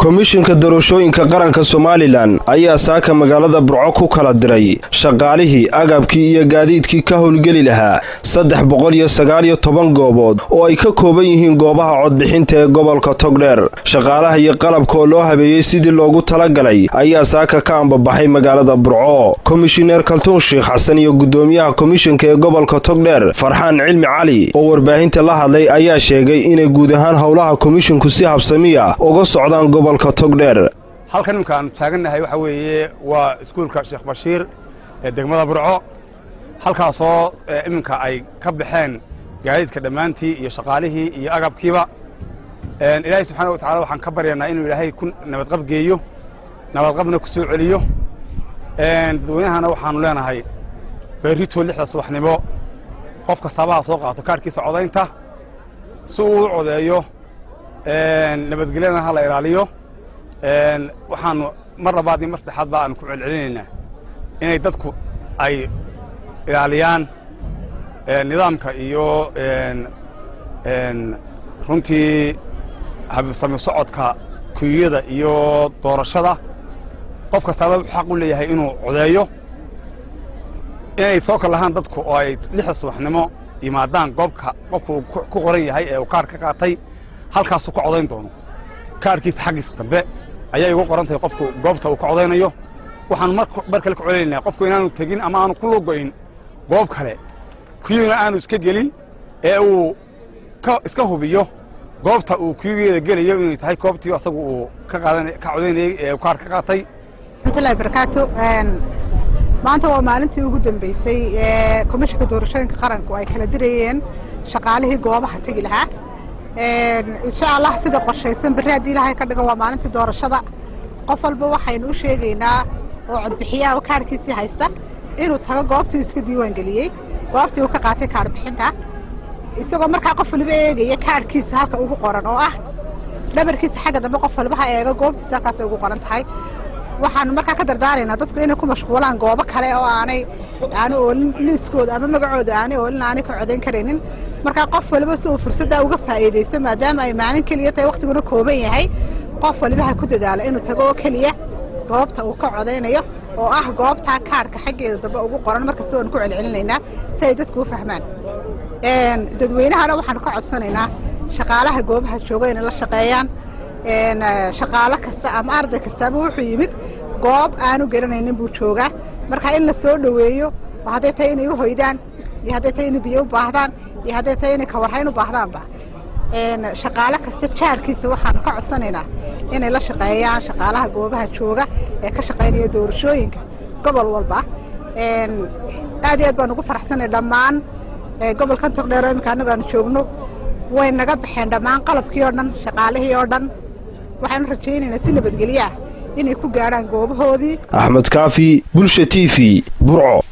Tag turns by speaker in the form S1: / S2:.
S1: komishinka doorashooyinka qaranka somalilan ayaa saaka magaalada burco ku kala diray shaqaalihii agabkii iyo gaadiidkii ka howlgeli lahaa saddex boqol iyo sagaal iyo toban goobood oo ay ka kooban yihiin goobaha codbixinta ee gobolka togdheer shaqaalaha iyo qalabka oo loo habeeyey sidii loogu talagalay ayaa saaka ka ambabaxay magaalada burco komishineer kaltuun sheikh xasan iyo gudoomiyaha komishinka ee gobolka togdheer farxaan cilmi cali oo warbaahinta la hadlay ayaa sheegay inay guud ahaan howlaha komishinku si habsamiya uga socdaan gobolka togdheer
S2: halkan iminka aanu taagannahay waxa weeye waa iskuulka sheekh bashiir ee degmada burco halkaasoo iminka ay ka baxeen gaadiidka dhammaantii iyo shaqaalihii iyo agabkiiba ilaahay subxaana wa tacala waxaan ka baryaynaa inuu ilaahay ku nabadqab geeyo nabadqabna ku soo celiyo dadweynahana waxaanu leenahay berrito lixda subaxnimo qof kastaaba soo qaato kaadhkiisa codaynta si uu u codeeyo nabadgelyana ha la ilaaliyo waxaanu mar labaad iyo mar saddexaad ba aanu ku celcelinaynaa inay dadku ay ilaaliyaan nidaamka iyo runtii habsami socodka kuyada iyo doorashada qof kastaaba wuxuu xaq u leeyahay inuu codeeyo inay soo kal lahaan dadku oo ay lixda subaxnimo yimaadaan goobka qofku uu ku qoran yahay ee uu kaadh ka qaatay halkaasuu ka codayn doono kaadhkiisa xaggiisa dambe ayay ugu qoran tahay qofku goobta uu ka codaynayo waxaanu mar kale ka codaynaynaa qofku inaanu tegin ama aanu ku lugoyn goob kale kuyuna aanu iska gelin ee uu iska hubiyo goobta uu kuyugeeda gelayo inay tahay goobtii asagu uu ka codaynayey ee kaadh ka qaatay
S3: raxmatullahi barakaatu maanta waa maalintii ugu dambeysay ee komishinka doorashooyinka qaranku ay kala dirayeen shaqaalihii goobaha tegi lahaa insha allah sida qorshaysan berri haddii ilaahay ka dhigo waa maalintii doorashada qof walba waxaynu u sheegaynaa oo codbixiyaha oo kaadhkiisii haysta inuu tago goobtii uu iska diiwaan geliyey goobtii uu ka qaatay kaadh bixinta isagoo markaa qof waliba eegaya kaadhkiisa halka ugu qoran oo ah dhabarkiisa xagga dambe qof waliba ha eego goobtiisa halkaasay ugu qoran tahay waxaanu markaa ka dardaaraynaa dadku inay ku mashquulaan goobo kale oo aanay aanu oolin liiskooda ama magacooda aanay oolin aanay ka codayn karaynin markaa qof waliba si uu fursaddaa uga faa'iidaysto maadaama ay maalin keliya tahay wakhtiguna kooban yahay qof waliba ha ku dadaalo inuu tago oo keliya goobta uu ka codaynayo oo ah goobtaa kaadhka xaggeeda dambe ugu qoran markasta waanu ku celcelinaynaa si ay dadku u fahmaan dadweynahana waxaanu ka codsanaynaa shaqaalaha goobaha jooga inay la shaqeeyaan shaqaalo kasta ama arday kastaaba wuxuu yimid goob aanu garanaynin buu joogaa marka in la soo dhoweeyo oo hadday tahay inay u hoydaan iyo hadday tahay inay biyo u baahdaan iyo hadday tahay inay kawarhayn u baahdaanba shaqaalo kasta jaarkiisa waxaanu ka codsanaynaa inay la shaqeeyaan shaqaalaha goobaha jooga ee ka shaqaynaya doorashooyinka gobol walba aad iyo aad baan ugu faraxsanay dhammaan gobolkan togdheero iminka annagu aanu joogno way naga baxeen dhammaan qalabkii oo dhan shaqaalihii oo dhan waxaanu rajaynaynaa si nabadgelyo ah inay ku gaadhaan goobahoodii
S1: axmed kaafi bulsha t v burco